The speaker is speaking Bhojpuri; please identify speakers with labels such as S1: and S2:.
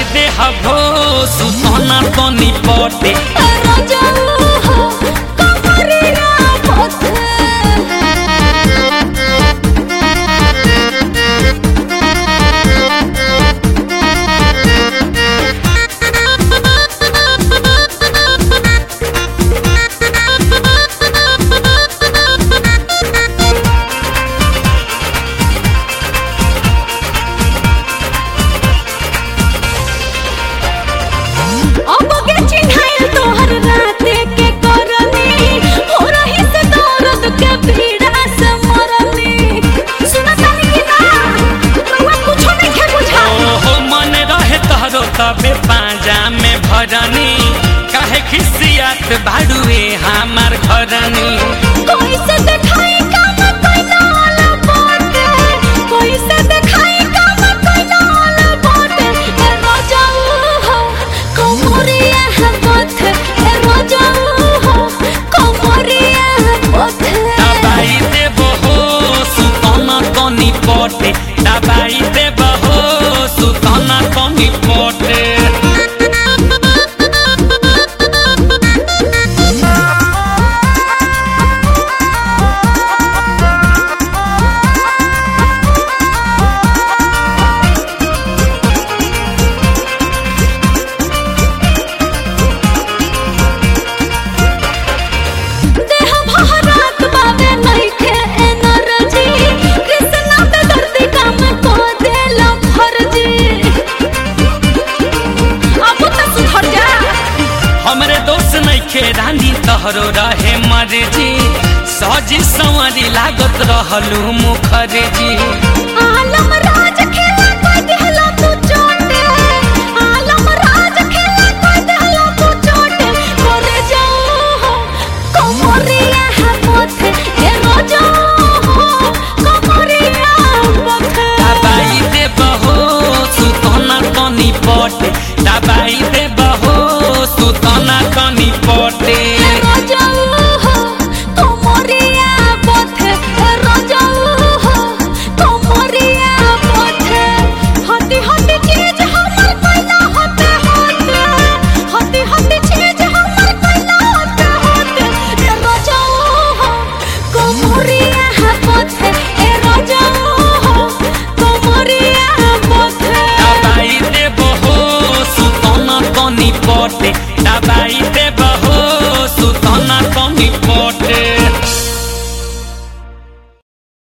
S1: दे हभो सुतना तनी पटे ओहो मन रहे तहरो तबे पाजा में भरनी काहे खिसियात भाड़ुए हमार घरनी
S2: कोई से देखाई काम कोई ना वाला बाटे कोई से देखाई काम कोई ना वाला बाटे ए राजा हो कोमरिया है पथे ए राजा हो कोमरिया है पथे
S1: दबाई देबो हो सुतना तनी पटे दबाई देबो हो सुतना तनी पटे
S2: देह भहरात बावे नइखे एनर्जी कृष्णा पे दर्दी काम को देला फर्जी अब तो सुधर जा
S1: हमरे दोस्त नइखे रानी तहरो रहे मर्जी सजी संवरी लागत रहलू मुखर्जी